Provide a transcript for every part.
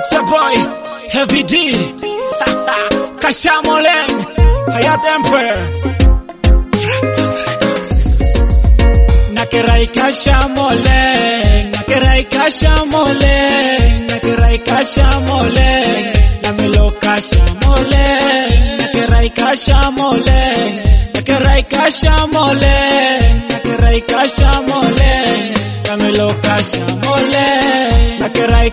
It's your boy, Heavy D. Kashamoleng, Hayat Empire. Nakerai Kashamoleng, Nakerai Kashamoleng, Nakerai Kashamoleng, Namelo Kashamoleng, Nakerai Kashamoleng, Nakerai Kashamoleng, Nakerai Kashamoleng, Namelo Kashamoleng, Nakerai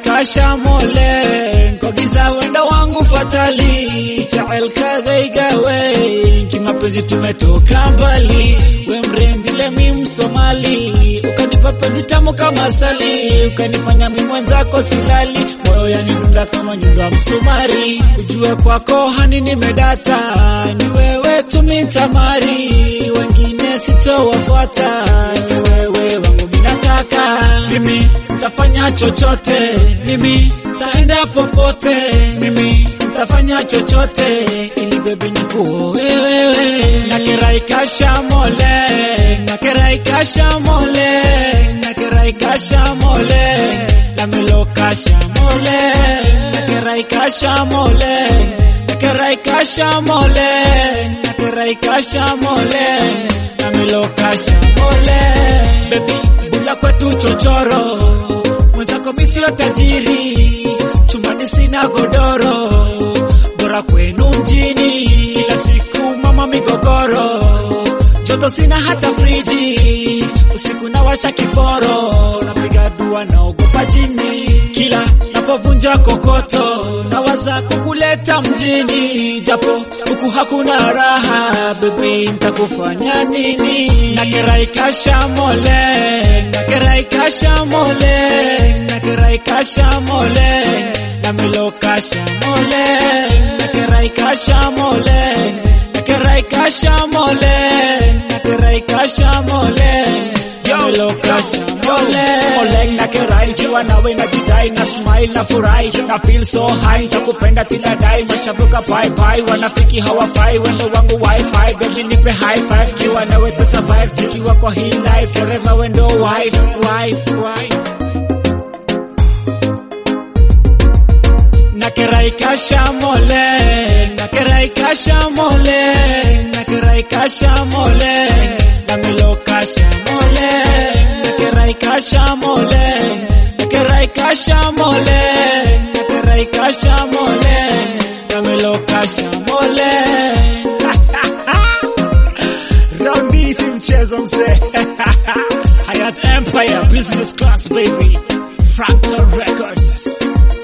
Kashamoleng, kwa giza wenda wangu fatali, chael kagaigawe, kimapenzi tumetoka mbali, we mrendile mi Msomali, ukanipa penzi tamu kama asali, ukanifanya mi mwenzako silali, moyo yanidunda kama nyundo ya msumari, ujue kwako hani nimedata, ni wewe tumitamari, wengine sitowafuata, ni wewe wangu minataka, mimi tafanya chochote, mimi taenda popote, mimi tafanya chochote ili bebi nikuoe wewe. Nakerai kashamole, nakerai kashamole, nakerai kashamole, lamelo kashamole, nakerai kashamole, nakerai kashamole, nakerai kashamole, lamelo kashamole, bebi bula kwetu chochoro, mwenzako mi sio tajiri, chumbani sina godoro, bora kwenu mjini, kila siku mama migogoro, joto sina hata friji, usiku nawasha kiporo, napiga dua naogopa jini, kila napovunja kokoto, nawaza kukuleta mjini, japo huku hakuna raha, bebi ntakufanya nini? Nakerai kashamole, nakerai kashamole, nakerai kashamole, namelo kashamole, nakerai kashamole, nakerai kashamole, nakerai kashamole, namelo kashamole. Oleng nakerai, jiwa nawe najidai, na smile na furahi, na feel so high, takupenda tila dai, mashabuka bye bye, wanafiki hawafai, wendo wangu wifi, baby nipe high five, jiwa nawe tu survive, tukiwa kwa hii life, forever wendo wife, wife, wife. Nakerai kashamole, nakerai kashamole, nakerai kashamole, namelo kashamole, nakerai kashamole, nakerai kashamole, nakerai kashamole, namelo kashamole. Rambi si mchezo mzee. Hayat Empire Business Class baby. Fractal Records.